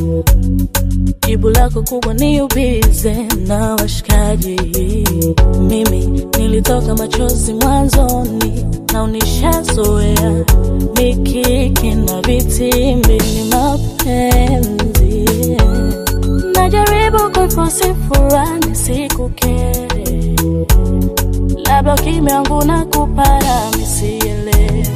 Jibu lako kubwa ni ubize na washikaji. Mimi nilitoka machozi mwanzoni na unishazoea mikiki na vitimbi ni mapenzi. Najaribu kuifosi furaha nisikukere, labda ukimya wangu na kupara misielewi.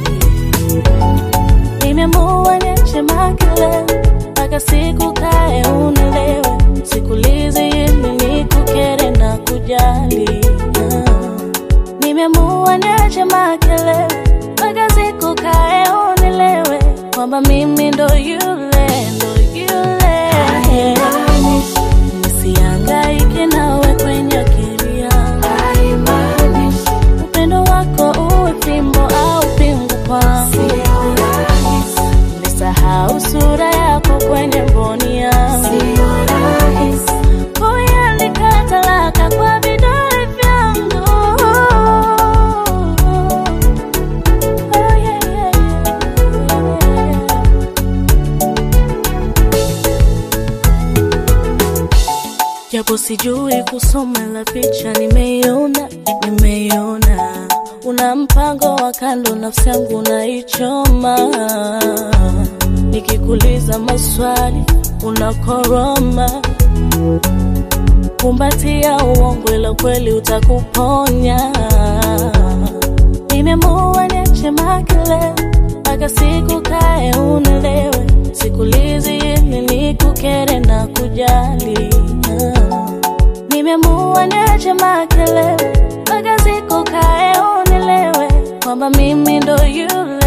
Nimeamua niache makelele mpaka siku kae unielewe, sikulizi ili nikukere na kujali. Ah. Nimeamua niache makelele mpaka siku kae unielewe kwamba mimi ndo yule ndo yule. Nisihangaike nawe kwenye akili yangu, upendo wako uwe fimbo au pingu kwangu nisahau sura yako kwenye mboni yangu, kuiandika talaka kwa vidole vyangu. Oh, yeah, yeah, yeah. Japo sijui kusoma la picha, nimeiona, nimeiona. Una mpango wa kando, nafsi yangu naichoma. Nikikuuliza maswali unakoroma, kumbatia uongo, ila kweli utakuponya. Nimeamua niache makelele mpaka siku kae unielewe, sikulizi ili nikukere na kujali. Ah. Nimeamua niache makelele mpaka siku kae unielewe kwamba mimi ndo yule